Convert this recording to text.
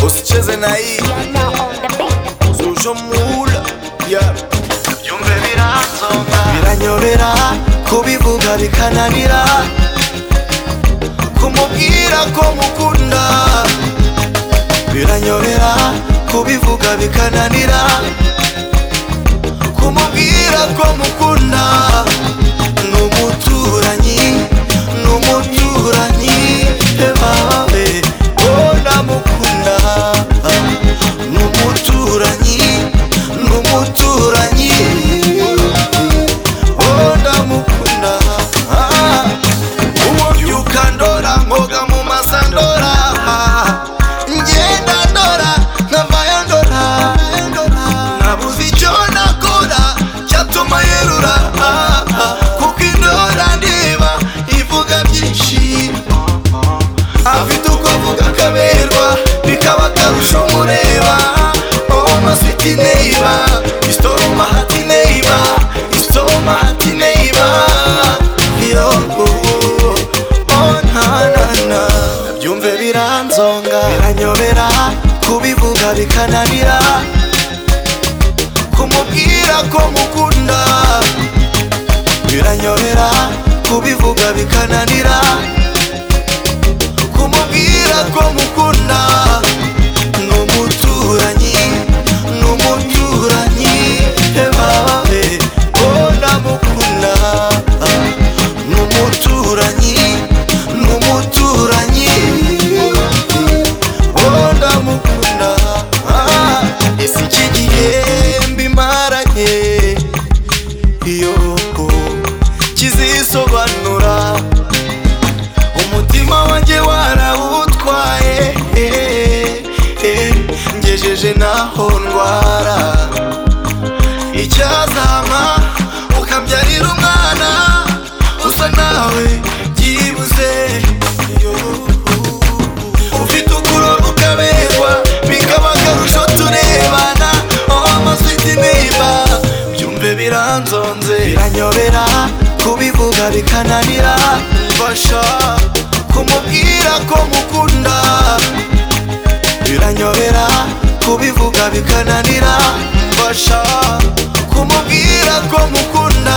Usicheze na hii zuje mula yeah. byumve biranzoga biranyobera kubivuga bikananira kumubwira ko mukunda biranyobera kubivuga bikananira kumubwira ko mukunda n'umuturanyi n'umuturanyi ebabe oh ndamukunda n'umuturanyi n'umuturanyi oh ndamukunda ah. ubyuka ndora mwoga mu masa ndora ngenda ndora nkavayo ndora nabuze icyo nakora cyatuma yerura ah, ah. kuko indora ndeba ivuga byinshi afite uko avuga akaberwa bikaba akarusho mureba oh masiti neiba isitoma hati neiba isitoma hati neiba yongo oh ntanana byumve biranzonga biranyobera kubivuga bikananira kumubwira ko mukunda biranyobera kubivuga bikananira kumubwira ko mukunda n'umuturanyi n'umuturanyi ebabe oh ndamukunda n'umuturanyi n'umuturanyi oh ndamukunda Ah, ese iki gihe mbimaranye iyo kizisobanura umutima wanjye warawutwaye eh, eh, ngejeje naho ndwara icyazama ukabyarira umwana usa nawe byibuze yo, ufite ukuroga ukaberwa bikaba akarusho turebana amasiti neiba byumve biranzonze biranyobera kubivuga bikananira mfasha kumubwira ko mukunda biranyobera kubivuga bikananira mfasha kumubwira ko mukunda